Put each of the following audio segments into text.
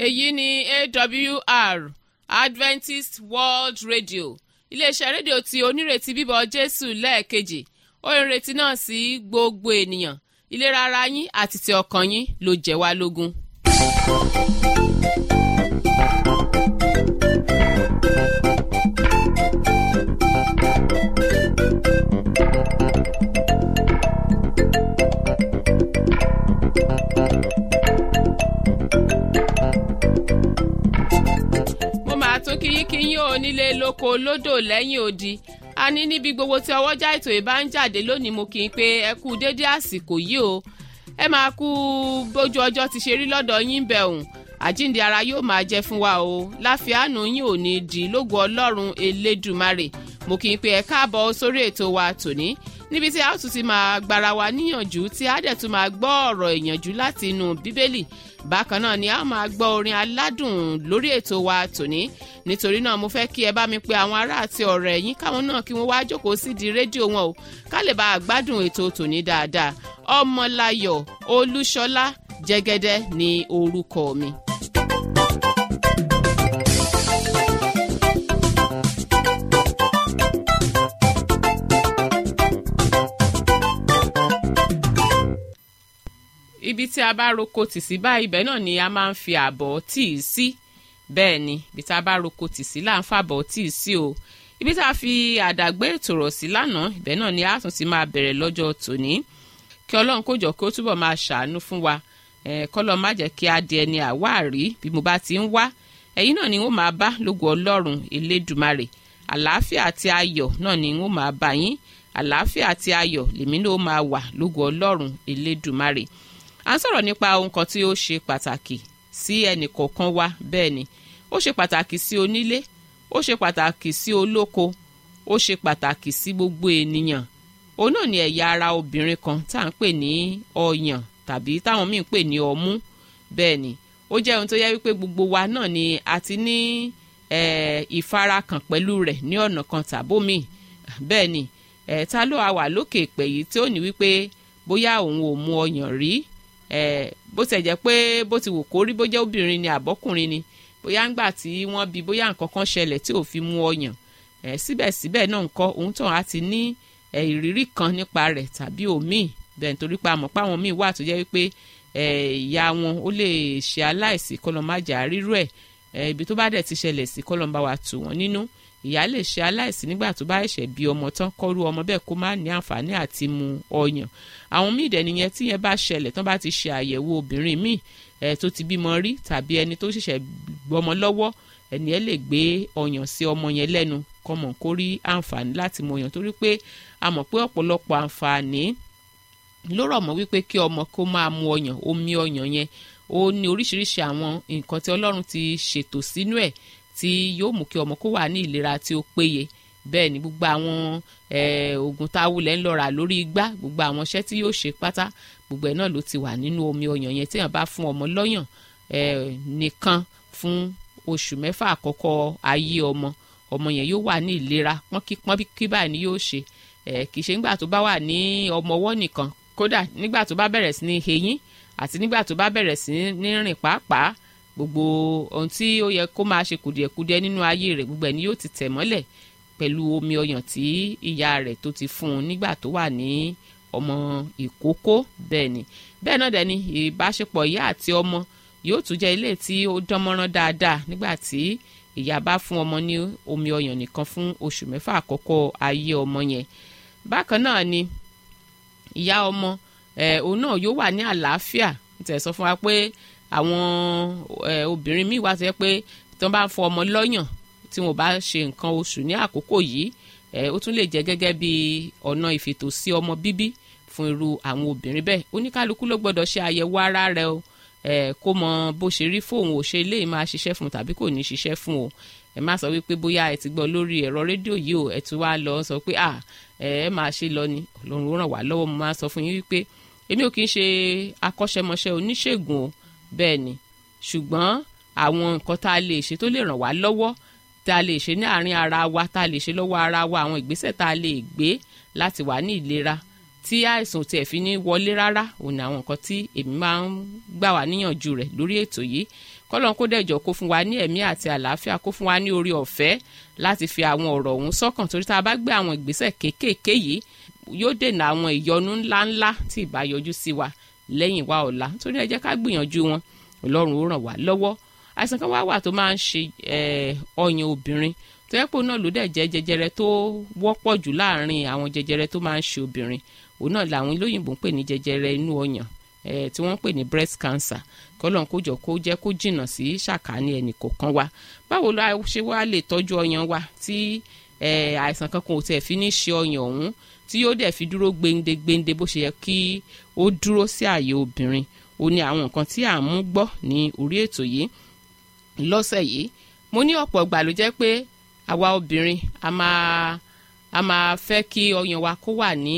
èyí ni awr adventist world radio iléeṣẹ́ rédíò tí onírètí bíbọ̀ jésù lẹ́ẹ̀kejì ó ń retí náà sí gbogbo ènìyàn ìlera ara yín àti ti ọkàn yín ló jẹ́ wá lógún. mo máa tún kíyín kíyín ò nílé lóko lódò lẹ́yìn odi a ní níbi gbogbo tí ọwọ́jà ètò ìbá ń jáde lónìí mo kì í pé ẹ kú déédé àsìkò yìí o ẹ máa kú bójú ọjọ́ ti ṣe rí lọ́dọ̀ yín bẹ̀ òun àjíǹde ara yóò máa jẹ́ fún wa o láfíàánú yín ò ní di lógo ọlọ́run elédùmarè mo kì í pé ẹ káàbọ̀ sórí ètò wa tòní níbi tí a ó tún ti máa gbára wa níyànjú tí a dẹ̀ tún máa gbọ́ ọ̀rọ̀ ìyànjú láti inú bíbélì bákan náà ni a ó máa gbọ́ orin aládùn lórí ètò wa tòní nítorí náà mo fẹ́ kí ẹ bá mi pe àwọn ará àti ọ̀rẹ́ yín káwọn náà kí wọ́n wá jókòó sídìí rédíò wọn o ká lè bá a gbádùn ètò tòní dáadáa ọmọláyọ̀ olúṣọlá jẹ́gẹ́dẹ́ ni orúkọ mi. ibi tí a bá roko tì sí báyìí ibẹ̀ náà ni a máa ń fi àbọ̀ tíì sí bẹ́ẹ̀ ni ibi tí a bá roko tì sí là ń fàbọ̀ tíì sí o ibi tí a fi àdàgbé ètò rọ̀ sí lánàá ibẹ̀ náà ni a tún ti máa bẹ̀rẹ̀ lọ́jọ́ tòní kí ọlọ́run kó jọ kí ó túbọ̀ máa ṣàánú fún wa kọ́lọ́ má jẹ́ kí a di ẹni àwáàrí bí mo bá ti ń wá ẹ̀yin náà ni wọ́n máa bá lógo ọlọ́run elédùmarè àlàáfíà àti ayọ̀ náà ni wọ́n máa bá yín àlàáfíà àti ayọ̀ lèmi náà máa wà lógo ọlọ́run elédùmarè à ń sọ̀rọ̀ nípa ohun kan tí ó ṣe pàtàkì sí ẹnì kọ̀ọ̀kan wa bẹ́ẹ̀ ni ó ṣe pàtàkì sí onílé ó ṣe pàtàkì sí olóko ó ṣe pàtàkì sí gbogbo ènìyàn òun náà ni ẹ̀yà ara obìnrin kan tá à ń pè ní ọyàn tàbí táwọn míì ń pè ní ọmú bẹ́ẹ̀ ni ó jẹ́ ohun tó yẹ wípé gbogbo wa náà ni a ti ní ìfarakàn pẹ̀lú rẹ̀ ní ọ̀nà kan tàbómi bẹ́ẹ̀ ni ta ló wà lókè ìpè yìí tí ó ní wípé bóyá òun ò mu ọyàn rí bó tẹ̀ jẹ́ pé bó ti wù kó rí bó jẹ́ obìnrin ni àbọ́kùnrin ni bóyá ńgbà tí wọ́n bí bóyá nǹkan kan ṣẹlẹ̀ tí ò fi mu ọyàn síbẹ̀síbẹ̀ náà nǹkan òun tàn á ti ní ìrírí kan nípa rẹ̀ tàbí òmíì bẹ́ẹ̀ nítorí pé àmọ́ páwọn míì wà tó jẹ́ wípé ìyá wọn ó lè ṣe aláìsí kọlọ́májà rírú ẹ̀ ibi tó bá dẹ̀ ti ṣẹlẹ̀ sí kọlọ́mbà wa tù wọ́n nínú ìyá lè ṣe aláìsí nígbà tó bá ẹ̀ṣẹ̀ bí ọmọ tán kọ́rú ọmọ bẹ́ẹ̀ kó má ní àǹfààní àti mu ọyàn àwọn míì dẹ̀ nìyẹn tí yẹn bá ṣẹlẹ̀ tán bá ti ṣe àyẹ̀wò obìnrin míì ẹ̀ tó ti bímọ rí tàbí ẹni tó ṣẹ̀ṣẹ̀ gbọmọ lọ́wọ́ ẹni ẹ lè gbé ọyàn sí ọmọ yẹn lẹ́nu kọmọ kó rí àǹfààní láti mu ọyàn torí pé a mọ̀ pé ọ̀pọ̀lọpọ̀ àǹfààní ló rọ̀ mọ́ wípé kí ọmọ kó máa mu ọyàn omi ọyàn yẹn ó ní oríṣiríṣi àwọn nǹkan tí ọlọ́run ti ṣètò sínú ẹ̀ tí yóò mú kí ọmọ kó wà ní ìlera tí ó péye bẹ́ẹ̀ ni gbogbo àwọn oògùn tá a wulẹ̀ ń lọ rà lórí igbá gbogbo àwọn iṣẹ́ tí yóò ṣe pátá gbogbo ẹ̀ náà ló ti wà nínú omi ọyàn yẹn téèyàn bá fún ọmọ lọ́yàn nìkan fún oṣù mẹ́fà àkọ́kọ́ ayé ọmọ ọmọ yẹn yóò wà ní ìlera pọ́nkí báyìí ni yóò ṣe kì í ṣe nígbà tó bá wà ní ọmọ ọwọ́ nìkan kódà nígbà tó bá bẹ̀rẹ̀ sí ní eyín àti nígbà tó bá bẹ̀rẹ̀ sí ní rìn pàápàá gbogbo ohun tí ó yẹ kó máa ṣe kùdìẹ̀kudiẹ nínú ayé rẹ̀ gbogbo ẹ̀ ni yóò ti tẹ̀ mọ́lẹ̀ pẹ̀lú omi ọyàn tí ìyá rẹ̀ tó ti fún un nígbà tó wà ní ọmọ ìkókó bẹ́ẹ̀ ni bẹ́ẹ̀ náà dẹ̀ ni ìbáṣepọ̀ ìyá àti ọmọ yóò tún jẹ́ ilé tí ó dánmọ́rán dáadáa nígbà tí ìyá bá fún ọmọ ní omi ọyàn nìkan fún oṣù mẹ́fà àkọ́kọ́ ayé ọmọ yẹn bákan náà ni ìyá ọmọ ẹ̀ òun náà yóò wà ní àlàáfíà tẹ̀ sọ fún wa pé àwọn obìnrin míì wá tó yẹ pé tí wọ́n bá ń fọ ọmọ lọ́yàn tí wọ́n bá ṣe nǹkan oṣù ní àkókò yìí ó tún lè jẹ́ gẹ́gẹ́ bí ọ̀nà ìfètò sí ọmọ bíbí fún irú àwọn obìnrin bẹ́ẹ̀ oníkálukú ló gbọ́dọ̀ ṣe àyẹ̀wò ara rẹ̀ o kó mọ bó ṣe rí fóun ò ṣe lè máa ṣiṣẹ́ fún tàbí kò ní ṣiṣẹ́ fún o ẹ má sọ wípé bóyá ẹ ti gbọ́ lórí ẹ̀rọ rédíò yìí o ẹ ti wá lọ sọ pé à ẹ máa ṣe lọ ni ọlọ́run ó ràn wá lọ́wọ́ mo máa sọ fún yín wípé èmi ò kì í ṣe akọ́ṣẹ́mọṣẹ́ oníṣègùn o bẹ́ẹ̀ ni ṣùgbọ́n àwọn nǹkan tá a lè ṣe tó lè ràn wá lọ́wọ́ tá a lè ṣe ní àárín ara wa tá a lè ṣe lọ́wọ́ ara wa àwọn ìgbésẹ̀ tá a lè gbé láti wà ní ìlera tí àìsàn ò tiẹ̀ fi ní wọlé rárá òun ni àwọn nǹkan tí èmi máa ń gbà wá níyànjú rẹ̀ lórí ètò yìí kọ́lọ́n kó dẹ̀jọ́ kó fún wa ní ẹ̀mí àti àlàáfíà kó fún wa ní orí ọ̀fẹ́ láti fi àwọn ọ̀rọ̀ ọ̀hún sọ́kàn torí tá a bá gbé àwọn ìgbésẹ̀ kéékèèké yìí yóò dènà àwọn ìyọnu ńláńlá tí ì bá yọjú sí wa lẹ́yìn wa ọ̀la torí ẹ jẹ́ ká gbìyànjú wọn ọlọ́run ó ràn wá lọ́wọ́ àìsàn kan wá wà tó máa ń ṣe ọyàn obìnrin tó yẹ pé òun náà ló dẹ̀ jẹ́ jẹjẹrẹ tó wọ́pọ̀ jù láàrin àwọn jẹjẹrẹ tó máa ń ṣe obìnrin òun náà làwọn olóyìnbó ń pè ní jẹjẹrẹ inú ọyàn tí wọ́n ń pè ní breast cancer kọ́lọ́n kó jọ kó jẹ́ kó jìnnà sí ṣàkání ẹnì kọ̀ọ̀kan wa báwo la ṣe wá lè tọ́jú ọyàn wa tí àìsàn kankan ò tẹ̀ fi ní ṣe ọyàn ọ̀hún tí yóò dẹ̀ fi dúró gbéńdégbéńdé bó ṣe yẹ kí ó dúró sí ààyè obìnrin ó ní àwọn nǹkan tí à ń mú gbọ́ ní orí ètò yìí lọ́sẹ̀ yìí mo ní ọ̀pọ̀ ìgbà ló jẹ́ pé àwa obìnrin a máa a máa fẹ́ kí ọyàn wa kó wà ní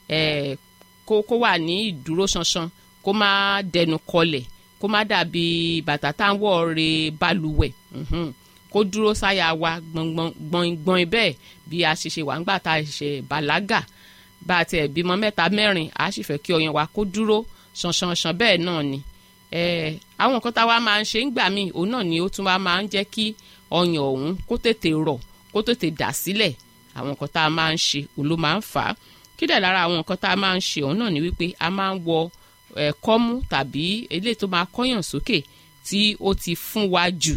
kó kó wà ní ìdúró ṣanṣan kó má dẹnu kọlẹ̀ kó má dàbí bàtà tá à ń wọ̀ re balùwẹ̀ kó dúró sáyà wa gbọ̀ngbọ̀n bẹ́ẹ̀ bí a ṣe ṣe wà ńgbà tá a ṣe bàlágà bá a tiẹ̀ bímọ mẹ́ta mẹ́rin a sì fẹ́ kí ọyàn wa kó dúró ṣanṣanṣan bẹ́ẹ̀ náà ni àwọn nǹkan tá a wá máa ń ṣe ńgbà míì òun náà ni ó tún wá máa ń jẹ́ kí ọyàn ọ̀hún kó tètè rọ̀ kó tètè dà sílẹ̀ àwọn nǹkan tá a máa ń ṣe òun ló máa ń fà á kí dẹ̀ lára àwọn nǹkan tá a máa ń ṣe òun náà ni wípé a máa ń wọ kọ́mú tàbí eléyìí tó máa kọ́yàn sókè tí ó ti fún wa jù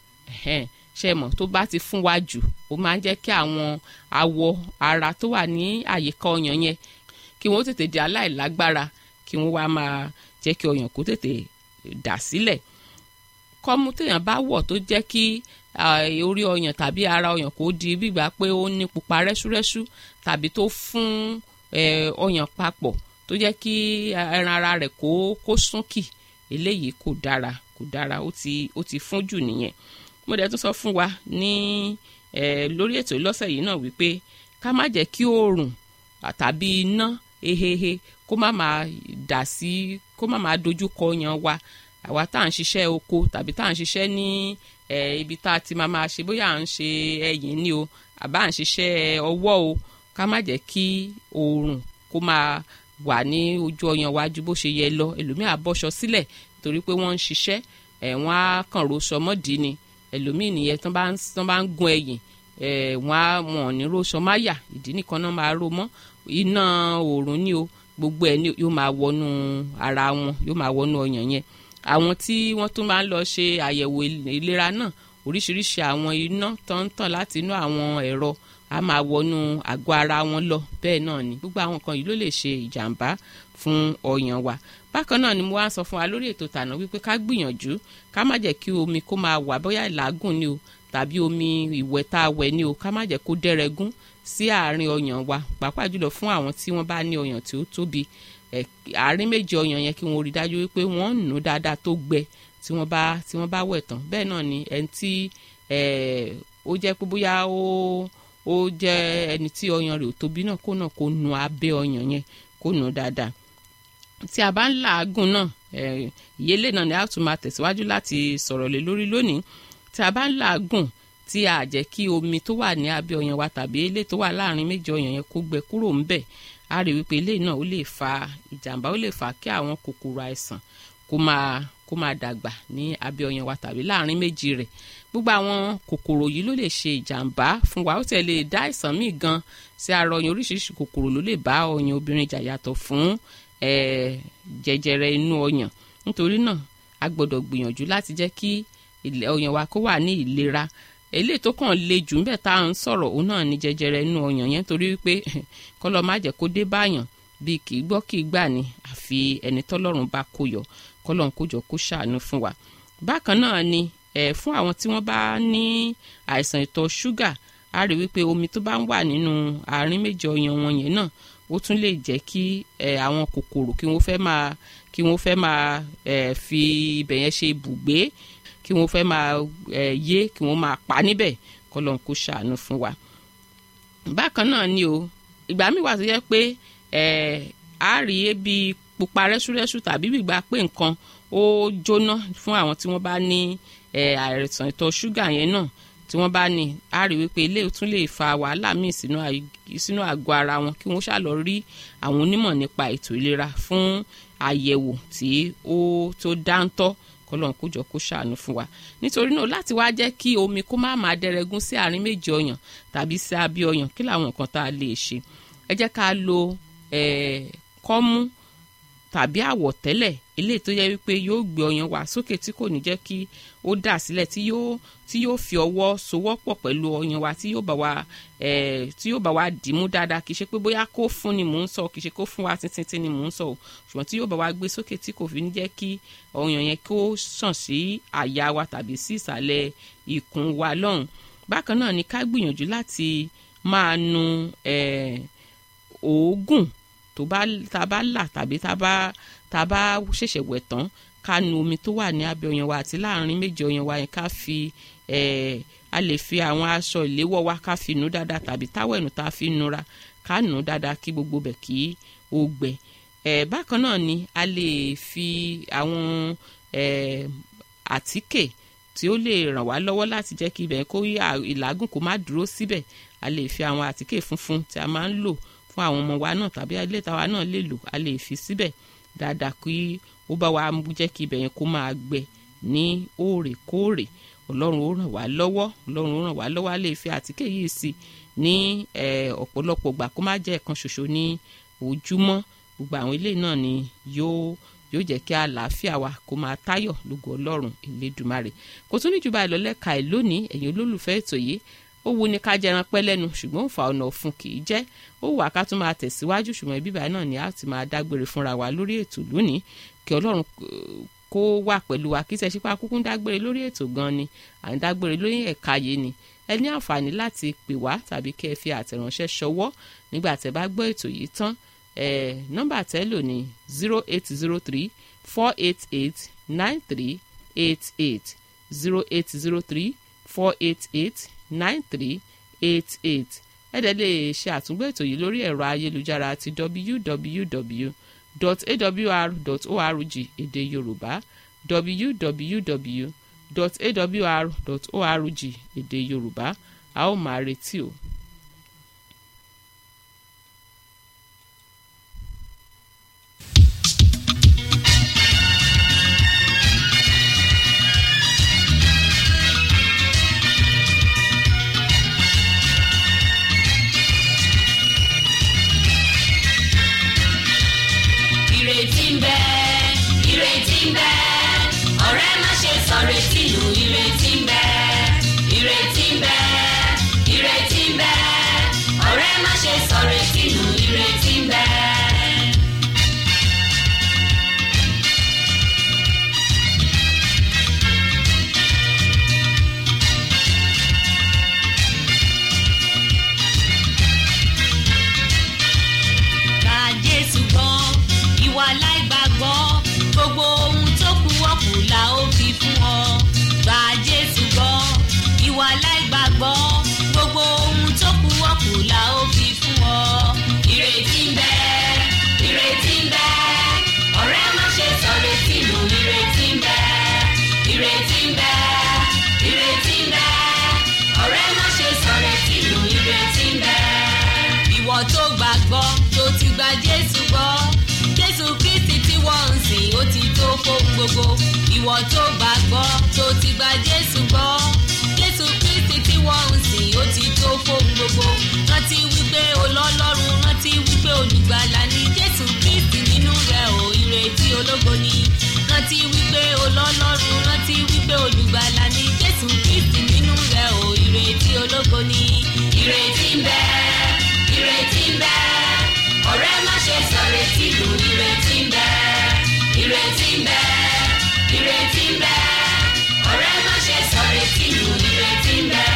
ṣe mọ̀ tó bá ti fún wa jù ó máa ń jẹ́ kí àwọn awọ ara tó wà ní àyíká ọyàn yẹn kí wọ́n tètè di aláìlágbára kí wọ́n wá máa jẹ́ kí ọyàn kó tètè dà sílẹ̀ kọ́mú téèyàn bá wọ̀ tó jẹ́ kí orí ọyàn tàbí ara ọyàn kó di bígbà pé ó ní pupa rẹ́súrẹ́sú tàbí tó fún ọyàn papọ̀ tó jẹ́ kí ẹran ara rẹ̀ kó kó súnkì eléyìí kò dára kò dára ó ti ó ti fún jù nìyẹn mo dẹ̀ tún sọ fún wa ní lórí ètò ìlọ́sẹ̀ yìí náà wípé ká má jẹ́ kí oòrùn tàbí iná hehehe kó má máa dà sí kó má máa dojú kọ ọyàn wa àwa tá à ń ṣiṣẹ́ oko tàbí tá à ń ṣiṣẹ́ ní ibi tá a ti máa máa ṣe bóyá à ń ṣe ẹyìn ni o àbá à ń ṣiṣẹ́ ọwọ́ o ká má jẹ́ kí oòrùn kó máa wà ní ojú ọyàn wa ju bó ṣe yẹ lọ ẹlòmíà bọ́ṣọ sílẹ̀ torí pé wọ́n ń ṣiṣẹ́ ẹ̀ wọ́n á kàn roṣọ mọ́dì ni ẹlòmíì nìyẹn tán bá ń tán bá ń gun ẹ̀yìn ẹ̀ wọ́n á wọ̀n ní roṣọ máyà ìdí nìkan náà máa ro mọ́ iná oòrùn ni o gbogbo ẹ̀ yóò máa wọnú ara wọn yóò máa wọnú ọyàn yẹn àwọn tí wọ́n tún máa ń lọ ṣe àyẹ̀wò ìlera náà oríṣiríṣi àwọn iná tó ń tàn láti inú àwọn ẹ̀rọ a máa wọnú àgọ́ ara wọn lọ bẹ́ẹ̀ náà ni gbogbo àwọn nǹkan yìí ló lè ṣe ìjàmbá fún ọyàn wa bákan náà ni mo wá ń sọ fún wa lórí ètò tàná wípé ká gbìyànjú ká má jẹ́ kí omi kó máa wà bóyá ìlàgùn ni o tàbí omi ìwẹ̀ tá a wẹ̀ ni o ká má jẹ́ kó dẹ́rẹ́gún sí àárín ọyàn wa pàápàá jùlọ fún àwọn tí wọ́n bá ní ọyàn tí ó tóbi àárín méjì ọyàn yẹn kí wọ́n rí dájú wípé wọ́n ń nù dáadáa tó gbẹ tí wọ́n bá tí wọ́n bá wẹ̀ tán bẹ́ẹ̀ náà ni ẹni tí ó jẹ́ pé bóyá ó ó jẹ́ ẹni tí ọyàn rẹ̀ ò tóbi náà kó náà kó nu abẹ́ ọyàn yẹn kó nu dáadáa tí a bá ń làágùn náà ìyẹlé náà ni a tún máa tẹ̀síwájú láti sọ̀rọ̀ lé lórí lónìí tí a bá ń làágùn tí a jẹ́ kí omi tó wà ní abẹ́ ọyàn wa tàbí ilé tó wà láàrin méjì ọyàn yẹn kó gbẹ kúrò ńbẹ̀ a rí wípé ilé náà ó lè fa ìjàmbá ó lè fa kí àwọn kòkòrò àìsàn kó máa kó máa dàgbà ní abẹ́ ọyàn wa tàbí láàrin méjì rẹ̀ gbogbo àwọn kòkòrò yìí ló lè ṣe ìjàmbá fún wa ó tẹ̀ lè dá àìsàn míì gan sí ara ọyàn oríṣiríṣi kòkòrò ló lè bá ọyàn obìnrin jà yàtọ̀ fún jẹjẹrẹ inú ọyàn nítorí náà a gbọ́dọ̀ gbìyànjú láti jẹ́ kí ọyàn wa kó wà ní ìlera eléyìí tó kàn le jù ńbẹ̀ tá à ń sọ̀rọ̀ òun náà ní jẹjẹrẹ inú ọyàn yẹn torí wípé kọ́lọ́ má jẹ́ kó dé báyàn bíi kì í gbọ́ kì í gbà ní àfi ẹni tọ́lọ́run bá kó yọ kọ́lọ́run kó jọ kó ṣàánú fún wa bákan náà ni ẹ̀ fún àwọn tí wọ́n bá ní àìsàn ìtọ̀ ṣúgà a rí wípé omi tó bá ń wà nínú àárín méjì ọyàn wọn yẹn náà ó tún lè jẹ́ kí ẹ̀ àwọn kòkòrò kí wọ́n fẹ́ máa kí wọ́n fẹ́ máa ẹ̀ fi ibẹ̀ yẹn ṣe ibùgbé kí wọ́n fẹ́ máa ẹ̀ yé kí wọ́n máa pa níbẹ̀ kọ́lọ́n kó ṣàánú fún wa. bákan náà ni o ìgbà míì wà tó yẹ pé ẹ̀ á rí ebi pupa rẹ́súrẹ́sú tàbí gbígbà pé nǹkan ó jóná fún àwọn tí wọ́n bá ní àìsàn ìtọ̀ ṣúgà yẹn náà tí wọ́n bá ní a rí wípé ilé tún lè fa wàhálà míì sínú àgọ́ ara wọn kí wọ́n ṣàlọ́ rí àwọn onímọ̀ nípa ètò ìlera fún àyẹ̀wò tí ó tó dáńtọ́ kọlọ́n kó jọ kó ṣàánú fún wa nítorí náà láti wá jẹ́ kí omi kó má máa dẹrẹgún sí àárín méjì ọyàn tàbí sí abẹ́ ọyàn kí làwọn nǹkan tá a lè ṣe ẹ jẹ́ ká lo kọ́mú tàbí àwọ̀tẹ́lẹ̀ eléyìí tó yẹ wípé yóò gbé ọyàn wá sókè tí kò ní jẹ́ kí ó dà sílẹ̀ tí yóò tí yóò fi ọwọ́ sowọ́pọ̀ pẹ̀lú ọyàn wa tí yóò bá wa tí yóò bá wa dìímú dáadáa kì í ṣe pé bóyá kó fún ni mò ń sọ kì í ṣe kó fún wa títí ni mò ń sọ o ṣùgbọ́n tí yóò bá wa gbé sókè tí kò fi ní jẹ́ kí ọyàn yẹn kó sàn sí àyà wa tàbí sí ìsàlẹ̀ ikùn wa lọ́hùn bákan náà ni ká gbìyànjú láti máa nu òógùn tó bá tá a bá là tàbí tá a bá tá a bá ṣẹ̀ṣẹ̀ wẹ̀ tán ká nu omi tó wà ní abẹ́ ọyàn wa àti láàrin méjì ọyàn wa yẹn ká fi a lè fi àwọn aṣọ ìléwọ́ wa ká fi nu dáadáa tàbí táwẹ̀nù tá a fi nura ká nu dáadáa kí gbogbo bẹ̀ kí ó gbẹ bákan náà ni a lè fi àwọn àtíkè tí ó lè ràn wá lọ́wọ́ láti jẹ́ kí ibẹ̀ kó ìlágùn kó má dúró síbẹ̀ a lè fi àwọn àtíkè funfun tí a máa ń lò fún àwọn ọmọ wa náà tàbí ilé ìtawà náà lè lò a lè fi síbẹ̀ dáadáa kí ó bá wa jẹ́ kí ibẹ̀ yẹn kó máa gbẹ ní òòrèkóòrè ọlọ́run ó ràn wá lọ́wọ́ ọlọ́run ó ràn wá lọ́wọ́ a lè fi àtíkè yìí sí ní ọ̀pọ̀lọpọ̀ gbà kó má jẹ́ ẹ̀kan ṣoṣo ní ojúmọ́ gbogbo àwọn ilé náà ni yóò yóò jẹ́ kí àlàáfíà wa kó máa táyọ̀ lógo ọlọ́run ìlédùmarè kò tún ní jù báyìí lọ lẹ́ka ẹ̀ lónìí ẹ̀yin olólùfẹ́ ètò yìí ó wu ni ká jẹran pẹ́ lẹ́nu ṣùgbọ́n òǹfà ọ̀nà ọ̀fun kì í jẹ́ ó wà ká tún máa tẹ̀síwájú ṣùgbọ́n ibi báyìí náà ni a ti máa dágbére fúnra wa lórí ètò lónìí kí ọlọ́run kó wà pẹ̀lú wa kí sẹ́sípà kúkú ń dágbére lórí ètò gan ni à ń dágbére lórí ẹ̀ka yìí ni ẹ ní àǹfààní láti pè wá tàbí kẹ́ ẹ fi àtẹ̀ránṣẹ́ ṣọwọ́ nígbà tẹ́ bá gbọ́ ètò yìí tán ẹ̀ nọ́mbà tẹ́ lò ní zero eight zero three four eight eight nine three eight eight zero eight zero three four eight eight nine three eight eight ẹ dẹ̀ lè ṣe àtúngbò ètò yìí lórí ẹ̀rọ ayélujára ti www.awr.org èdè yorùbá www.awr.org èdè yorùbá a ó máa retí o. ìrètí ń bẹ ìrètí ń bẹ ọ̀rẹ́ má ṣe sọ retí nù ìrètí ń bẹ ìrètí ń bẹ ìrètí ń bẹ ọ̀rẹ́ má ṣe sọ retí nù ìrètí ń bẹ. Gba Jésù gbọ́, ìwà láìgbàgbọ́, gbogbo ohun tó kù wọ́pù la ó fi fún ọ. Gba Jésù gbọ́, ìwà láìgbàgbọ́, gbogbo ohun tó kù wọ́pù la ó fi fún ọ. Ìrètí ń bẹ, ìrètí ń bẹ, ọ̀rẹ́ má ṣe sọ retí nù, ìrètí ń bẹ, ìrètí ń bẹ, ìrètí ń bẹ, ọ̀rẹ́ má ṣe sọ retí nù, ìrètí ń bẹ ìwọ tó gbàgbọ́ tó ti gba jésù gbọ́ jésù kristi tí wọ́n ń sìn ó ti tó fóun gbogbo ìwọ tó gbàgbọ́ tó ti gba jésù gbọ́ jésù kristi tí wọ́n ń sìn ó ti tó fóun gbogbo rántí wípé olọ́lọ́run rántí wípé olùgbàlà ni jésù kristi nínú rẹ̀ ò ìrètí ológo ni rántí wípé olọ́lọ́run rántí wípé olùgbàlà ni jésù kristi nínú rẹ̀ ò ìrètí ológo ni ìrètí ń bẹ ìrètí ń bẹ ọ̀rẹ́ má ṣe sọ retí lù ìrètí ń bẹ ìrètí ń bẹ ìrètí ń bẹ ọ̀rẹ́ má ṣe sọ retí lù ìrètí ń bẹ.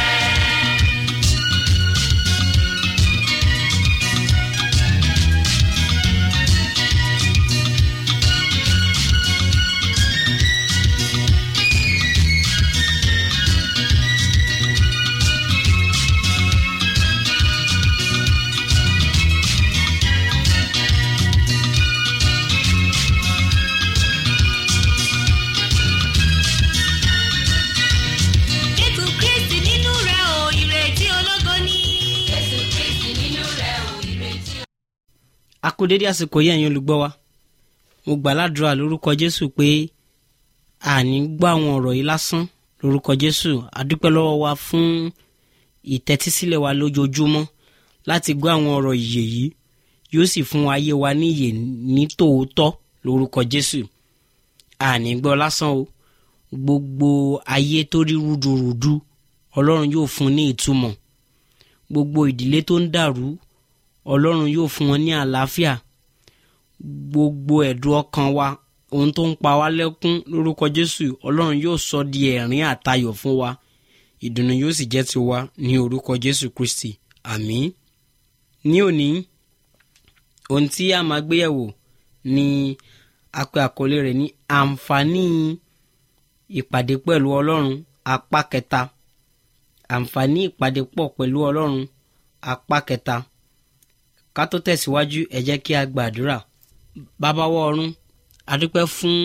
kú dédé àsìkò yẹn ẹ̀yin olùgbọ́ wa mo gbà ládùúrà lórúkọ jésù pé àní gbọ́ àwọn ọ̀rọ̀ yìí lásán lórúkọ jésù adúpẹ́ lọ́wọ́ wa fún ìtẹ́tísílẹ̀ wa lójoojúmọ́ láti gbọ́ àwọn ọ̀rọ̀ ìyè yìí yóò sì fún ayé wa ní ìyè ní tòótọ́ lórúkọ jésù àní gbọ́ lásán o gbogbo ayé tó rí rúdurùdu ọlọ́run yóò fún ní ìtumọ̀ gbogbo ìdílé tó ń dàrú ọlọ́run yóò fún wọn ní àlàáfíà gbogbo ẹ̀dùn ọkàn wa ohun tó ń pa wá lẹ́kún lórúkọ jésù ọlọ́run yóò sọ di ẹ̀rín àtayọ̀ fún wa ìdùnnú yóò sì jẹ́ tiwa ní orúkọ jésù kristi àmín ní òní ohun tí a máa gbéyẹ̀wò ni a pè àkọlé rẹ̀ ní àǹfààní ìpàdé pẹ̀lú ọlọ́run apá kẹta àǹfààní ìpàdé pọ̀ pẹ̀lú ọlọ́run apá kẹta ká tó tẹ̀síwájú ẹ jẹ́ kí a gbàdúrà bàbáwọ̀ ọ̀run adúpẹ́ fún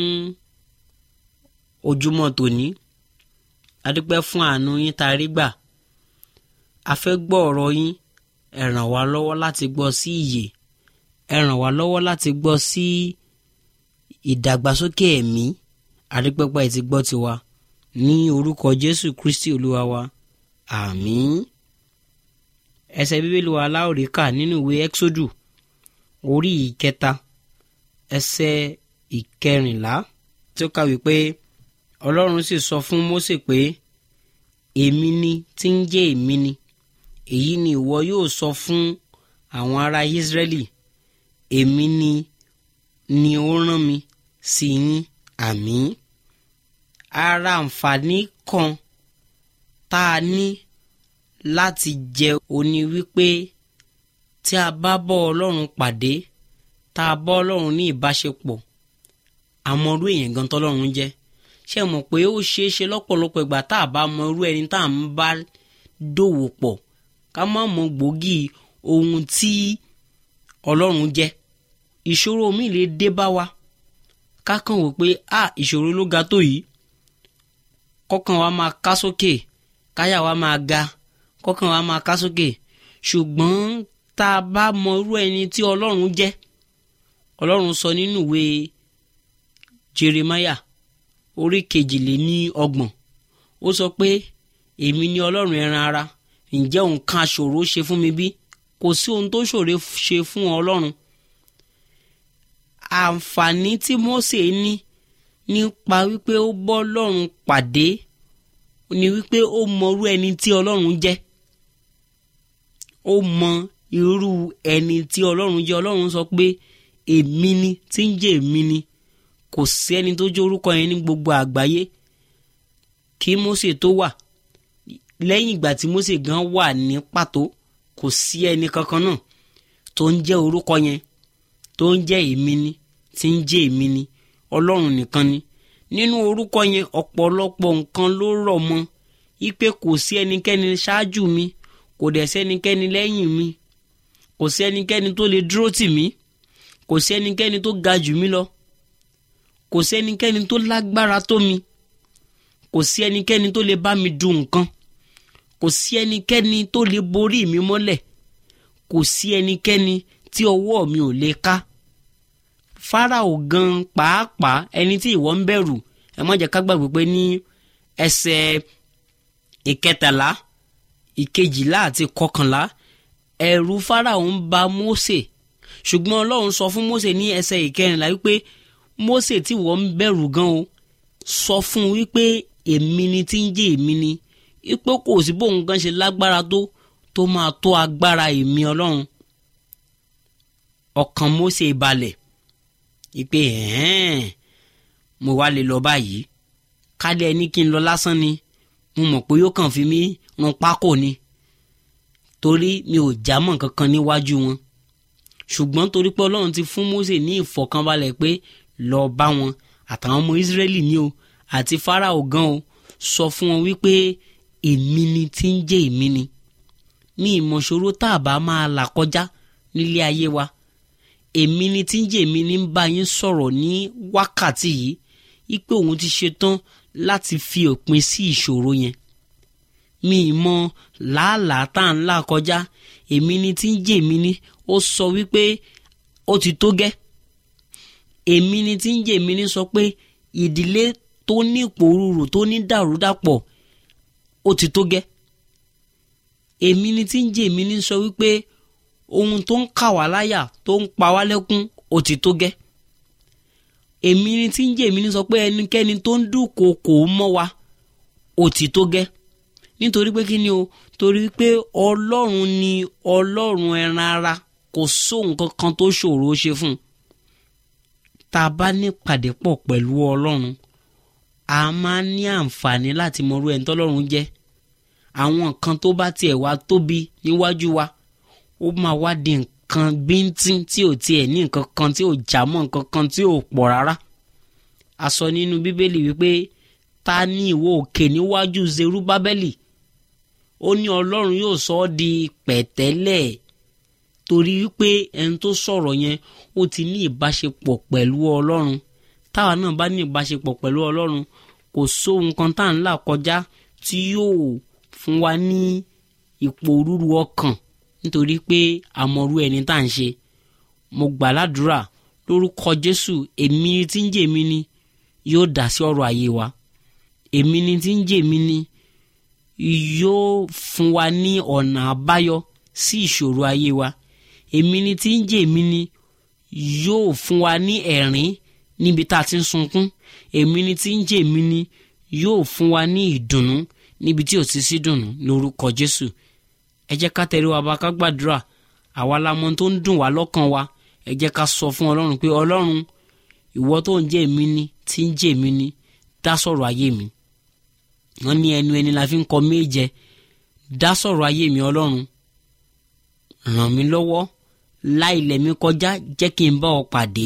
ojúmọ́ tòní adúpẹ́ fún àánú yín tá a rí gbà a fẹ́ gbọ́ ọ̀rọ̀ yín ẹ ràn wá lọ́wọ́ láti gbọ́ sí ìyè ẹ ràn wá lọ́wọ́ láti gbọ́ sí ìdàgbàsókè ẹ̀mí adúpẹ́pẹ́ ti gbọ́ tiwa ní orúkọ jésù kristi olúwa wa àmín ẹsẹ̀ bíbélì wa aláòrí kà nínú ìwé ẹ́xódù orí ìkẹta ẹsẹ̀ ìkẹrìnlá tí ó kàwé pé ọlọ́run sì sọ fún mósè pé èmi ni tí ń jẹ́ èmi ni èyí ni ìwọ yóò sọ fún àwọn ará ìsírẹ́lì èmi ni ni ó rán mi sí yín àmín ara àǹfààní kan tá a ní láti jẹ òní wípé tí a bá bọ́ ọlọ́run pàdé tá a bọ́ ọlọ́run ní ìbáṣepọ̀ àmọ́ irú èèyàn gan tọ́lọ́run jẹ́ ṣe mọ̀ pé ó ṣeé ṣe lọ́pọ̀lọpọ̀ ìgbà tá a bá mọ irú ẹni tá à ń bá dòwò pọ̀ ká má mọ gbòógì ohun tí ọlọ́run jẹ́ ìṣòro mi lè dé bá wa ká kàn wò pé a ìṣòro ló ga tó yìí kọ́kàn wa máa ká sókè káyà wa máa ga kọ́kàn wa máa ká sókè ṣùgbọ́n tá a bá mọ irú ẹni tí ọlọ́run jẹ́ ọlọ́run sọ nínú ìwé jeremaya orí kejìléní ọgbọ̀n ó sọ pé èmi ni ọlọ́run ẹran ara ǹjẹ́ nǹkan ṣòro ṣe fún mi bí kò sí ohun tó ṣòro ṣe fún ọlọ́run àǹfààní tí Mósè ní nípa wípé ó bọ́ ọlọ́run pàdé ni wípé ó mọrú ẹni tí ọlọ́run jẹ́ ó mọ irú ẹni tí ọlọ́run jẹ́ ọlọ́run sọ pé èmi ni tí ń jẹ́ èmi ni kò sí ẹni tó jẹ́ orúkọ yẹn ní gbogbo àgbáyé kí Mósè tó wà lẹ́yìn ìgbà tí Mósè gan wà ní pàtó kò sí ẹni kankan náà tó ń jẹ́ orúkọ yẹn tó ń jẹ́ èmi ni tí ń jẹ́ èmi ni ọlọ́run nìkan ni nínú orúkọ yẹn ọ̀pọ̀lọpọ̀ nǹkan ló rọ̀ mọ́ ipe kò sí ẹnikẹ́ni ṣáájú mi kò dẹ̀ sẹ́nikẹ́ni lẹ́yìn mi kò sí ẹnikẹ́ni tó lè dúró tì mí kò sí ẹnikẹ́ni tó ga jù mí lọ kò sí ẹnikẹ́ni tó lágbára tó mi kò sí ẹnikẹ́ni tó lè bá mi du nǹkan kò sí ẹnikẹ́ni tó lè borí mi mọ́lẹ̀ kò sí ẹnikẹ́ni tí ọwọ́ mi ò lè ká Fáráò gan pàápàá ẹni tí ìwọ ń bẹ̀rù ẹ má jẹ́ ká gbàgbé pé ní ẹsẹ̀ ìkẹtàlá ìkejìlá àti kọkànlá ẹ̀rù Fáráò ń ba Mósè ṣùgbọ́n Ọlọ́run sọ fún Mósè ní ẹsẹ̀ ìkẹrìnlá wípé Mósè tí ìwọ ń bẹ̀rù gan o sọ fún un wípé èmi ni tí ń jẹ́ èmi ni wípé kò sí bóun gan ṣe lágbára tó tó máa tó agbára èmi Ọlọ́run ọkàn Mósè balẹ̀ ìpè ẹ̀ẹ́n mo wá lè lọ báyìí kálẹ̀ ẹni kí n lọ lásán ni mo mọ̀ pé yóò kàn fi mí run pákó ni torí mi ò jámọ́ kankan níwájú wọn ṣùgbọ́n torí pé ọlọ́run ti fún Mósè ní ìfọ̀kànbalẹ̀ pé lọ bá wọn àtàwọn ọmọ Ísírẹ́lì ni o àti Fáráò gan o sọ fún wọn wípé èmi ni tí ń jẹ́ èmi ni ní ìmọ̀ṣòro tá a bá máa là kọjá nílé ayé wa èmi ni tí ń jẹ́ èmi ní ń bá yín sọ̀rọ̀ ní wákàtí yìí wípé òun ti ṣetán láti fi òpin sí ìṣòro yẹn mi mọ làálàá tá à ń là kọjá èmi ni tí ń jẹ́ èmi ní ó sọ wípé ó ti tó gẹ́ èmi ni tí ń jẹ́ èmi ní sọ pé ìdílé tó ní ìpòrúurù tó ní dàrúdàpọ̀ ó ti tó gẹ́ èmi ni tí ń jẹ́ èmi ní sọ wípé ohun tó ń kà wá láyà tó ń pa wá lẹ́kún ó ti tó gẹ́ èmi ni tí ń jẹ́ èmi ní sọ pé ẹnikẹ́ni tó ń dúnkòokò mọ́ wa ó ti tó gẹ́ nítorí pé kí ni o torí pé ọlọ́run ni ọlọ́run ẹran ara kò sóhun kankan tó ṣòro ó ṣe fún un tá a bá ní pàdé pọ̀ pẹ̀lú ọlọ́run a máa ní àǹfààní láti mọrú ẹni tọ́lọ́run jẹ́ àwọn nǹkan tó bá tiẹ̀ wá tóbi níwájú wa ó máa wá di nǹkan bíntín tí ò tiẹ̀ ní nǹkan kan tí ò já mọ́ nǹkan kan tí ò pọ̀ rárá a sọ nínú bíbélì wípé ta ni ìwọ òkè níwájú zerubábẹ́lì ó ní ọlọ́run yóò sọ ọ́ di pẹ̀tẹ́lẹ̀ torí wípé ẹni tó sọ̀rọ̀ yẹn ó ti ní ìbáṣepọ̀ pẹ̀lú ọlọ́run táwa náà bá ní ìbáṣepọ̀ pẹ̀lú ọlọ́run kò sóhun kan tá à ń là kọjá tí yóò fún wa ní ipò rúru ọkàn nítorí pé àmọ̀rú ẹni tá à ń ṣe mo gbà ládùúrà lórúkọ jésù èmi tí ń jẹ́ èmi ni yóò dá sí ọ̀rọ̀ ayé wa èmi ni tí ń jẹ́ èmi ni yóò fún wa ní ọ̀nà àbáyọ sí ìṣòro ayé wa èmi ni tí ń jẹ́ èmi ni yóò fún wa ní ẹ̀rín níbi tá a ti ń sunkún èmi ni tí ń jẹ́ èmi ni yóò fún wa ní ìdùnnú níbi tí ò ti sí dùnnú lórúkọ jésù ẹ jẹ́ ká tẹ̀lé wa bá ká gbàdúrà àwa la mọ̀ tó ń dùn wá lọ́kàn wa ẹ jẹ́ ká sọ fún ọlọ́run pé ọlọ́run ìwọ tó ń jẹ́ èmi ni tí ń jẹ́ èmi ni dá sọ̀rọ̀ ayé mi wọ́n ní ẹnu ẹni la fi ń kọ méje dá sọ̀rọ̀ ayé mi ọlọ́run ràn mí lọ́wọ́ láìlẹ̀ mi kọjá jẹ́ kí n bá ọ pàdé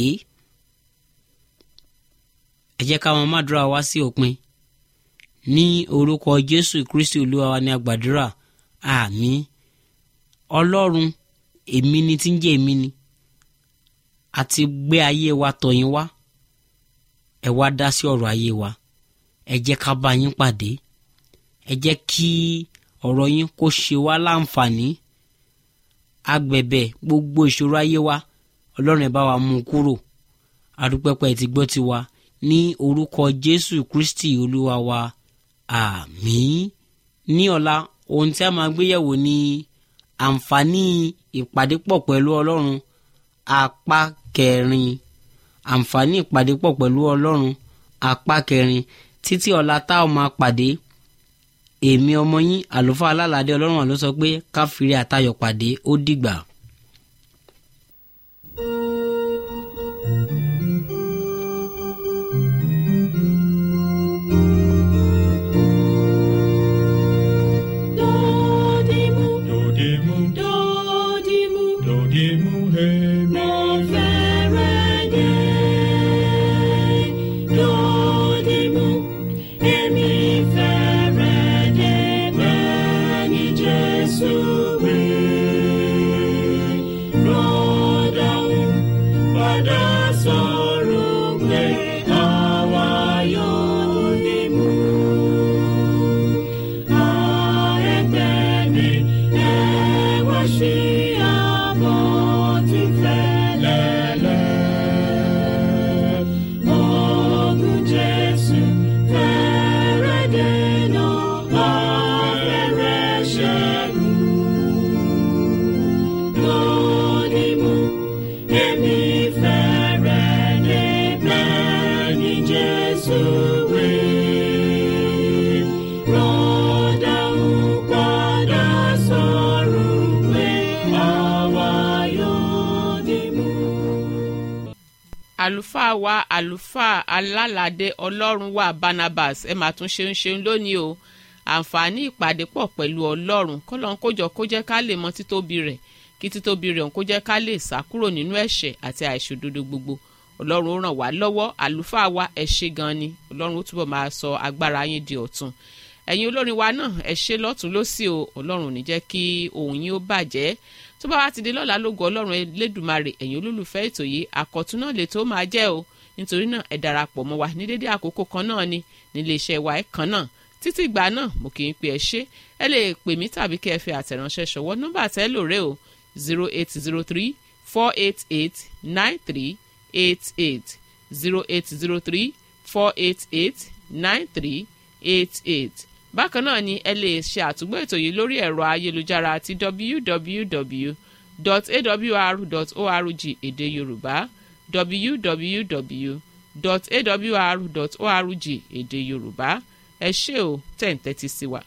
ẹ jẹ́ ká wọn mádùúrà wá sí òpin ní orúkọ jésù kristi olúwa wa ní agbàdúrà àmín ọlọ́run èmi ni tí ń jẹ́ èmi ni àti gbé ayé wa tọ̀yìn wá ẹ wá dá sí ọ̀rọ̀ ayé wa ẹ jẹ́ ká bá yín pàdé ẹ jẹ́ kí ọ̀rọ̀ yín kó ṣe wá láǹfààní agbẹ̀bẹ̀ gbogbo ìṣòro ayé wa ọlọ́run ẹ bá wa mú un kúrò adúpẹ́pẹ́ ti gbọ́ ti wa ní orúkọ jésù kristi olúwa wa àmín ní ọ̀la ohun tí a máa gbéyẹ̀wò ni àǹfààní ìpàdé pọ̀ pẹ̀lú ọlọ́run apá kẹrin àǹfààní ìpàdé pọ̀ pẹ̀lú ọlọ́run apá kẹrin títí ọ̀la tá ò máa pàdé èmi ọmọ yín àlùfáà alálàdé ọlọ́run àló sọ pé káfíńrí àtayọ̀ pàdé ó dìgbà. Dodimu, Dodimu, dodimu, dodimu, hey, mo fẹ́rẹ̀ dé. Dodimu, èmi fẹ́rẹ̀ dé bẹ́ẹ̀ ni Jésù wí. Rọ́dàún padà sọ̀rọ̀ pé àwa yóò dìmú. Jesus will rọ́dà ń padà sọ̀rọ̀ pé àwa yóò dìmú. àlùfáà wa àlùfáà alálàdé ọlọ́run wa barnabas ẹ máa tún ṣeun ṣeun lónìí o àǹfààní ìpàdé pọ̀ pẹ̀lú ọlọ́run kọ́lọ́n kójọ kó jẹ́ ká lè mọ títóbi rẹ̀ kí títóbi rẹ̀ kó jẹ́ ká lè sá kúrò nínú ẹ̀ṣẹ̀ àti àìṣòdodo gbogbo ọlọ́run ó ràn wá lọ́wọ́ àlùfáà wa ẹ ṣé gan ni ọlọ́run ó túbọ̀ máa sọ agbára yín di ọ̀tun ẹ̀yin olórin wa náà ẹ ṣé lọ́tún lọ́sì o ọlọ́run ò ní jẹ́ kí ohùn yín ó bàjẹ́ tó bá wá ti di lọ́la lógo ọlọ́run elédùmarè ẹ̀yin olólùfẹ́ ètò yìí àkọ́tún náà lè tó máa jẹ́ o nítorí náà ẹ darapọ̀ mọ́ wa ní dédé àkókò kan náà ni nílé iṣẹ́ wa ẹ̀ kan náà títí ìgbà náà mo kì í pe ẹ ṣé ẹ lè pè mí tàbí kí ẹ fi àtẹ̀ránṣẹ́ ṣọwọ́ nọ́mbà tẹ́ lò rè o zero eight zero three four eight eight nine three eight eight zero eight zero three four eight eight nine three eight eight bákan náà ni ẹ lè ṣe àtúgbò ètò yìí lórí ẹ̀rọ ayélujára àti www.awr.org èdè yorùbá www.awr.org èdè yorùbá ẹ ṣé o tẹ̀ ń tẹ́tí sí wa.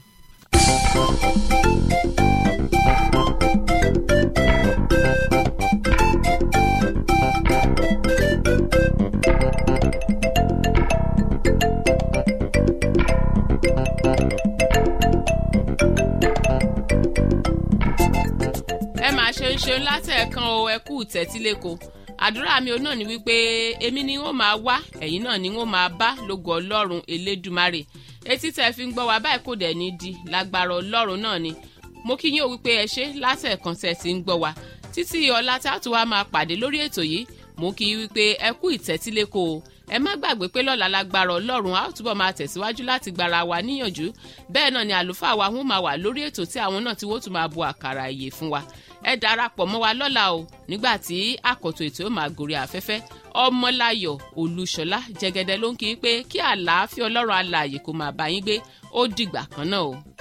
ẹ máa ṣe ń ṣeun látẹ̀ẹ̀kan o ẹ kú tẹ́tíléko àdúrà mi ò náà ni wípé èmi ni wọ́n máa wá ẹ̀yin náà ni wọ́n máa bá lógo ọlọ́run elédùmarè etí tẹ́ fi ń gbọ́ wa báyìí kò dẹ̀ ní di lágbára ọlọ́run náà ni mo kí yín o wípé ẹ ṣe látẹ̀ẹ̀kan tẹ́ ti ń gbọ́ wa títí ọ̀la tá a tún wá máa pàdé lórí ètò yìí mo kí yín wípé ẹ kú ìtẹ́tíléko o ẹ má gbàgbé pé lọ́la lágbára ọlọ́run a ó túbọ̀ máa tẹ̀síwájú láti gbára wa níyànjú bẹ́ẹ̀ náà ni àlùfáà wa wọ́n máa wà lórí ètò tí àwọn náà ti wọ́n tún máa bu àkàrà ìyè fún wa ẹ darapọ̀ mọ́ wa lọ́la o nígbà tí àkọ́tò ètò yóò máa gòrí afẹ́fẹ́ ọmọláyọ̀ olúṣọlá jẹgẹdẹ ló ń kí i pé kí àlàáfíà ọlọ́run alààyè kó máa bá yín gbé ó dìgbà kan náà o.